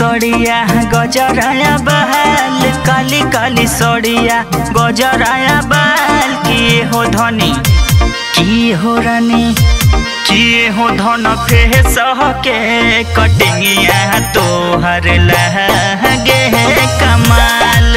गड़िया गजराया बहाल काली काली सड़िया गजराया बाल किए हो धनी किए हो रानी किए हो धन फे सह के कटिंगिया तोहर लगे कमाल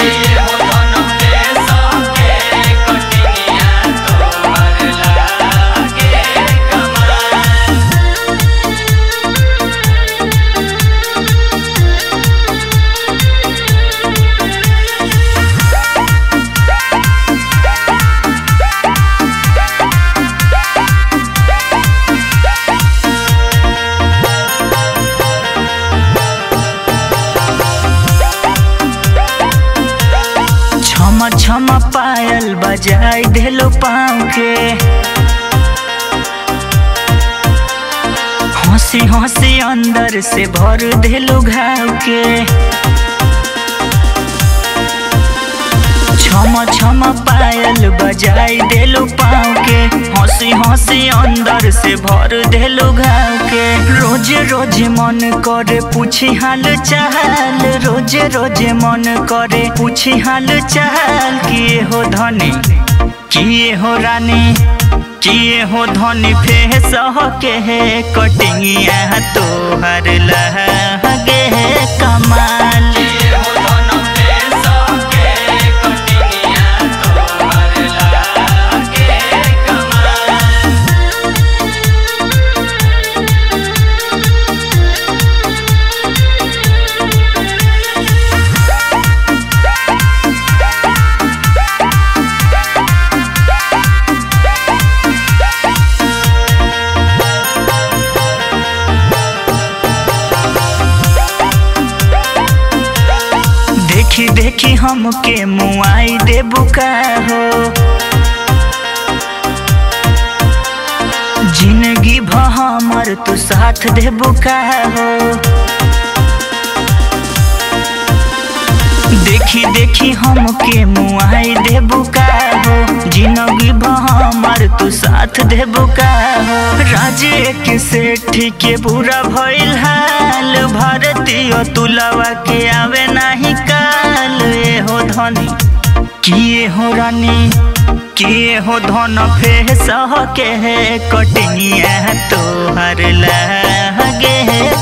छम छम पायल बजाई देलो पाँव के हंसी हंसी अंदर से भर देलो घाव के छम छम पायल बजाई देलो पाँव के हंसी हंसी अंदर से भर देलो घाव के रोज रोज मन करे पूछी हाल चाल रोज रोज मन करे पूछी हाल चाल किए हो धनी किए हो रानी किए हो धनी फे सह के कटिंगिया तोहर लगे कमाल देखी देखी हमके मुआई दे बुका हो जिंदगी भ हमर तू साथ दे बुका हो देखी देखी हमके मुआई दे बुका हो जिंदगी भ हमर तू साथ दे बुका हो राजे के सेठ के बुरा भइल हाल भारतीय तुलवा के आवे नाही काल ए हो धनी किए हो रानी किए हो धन फे सह के कटिंगिया तोहर लगे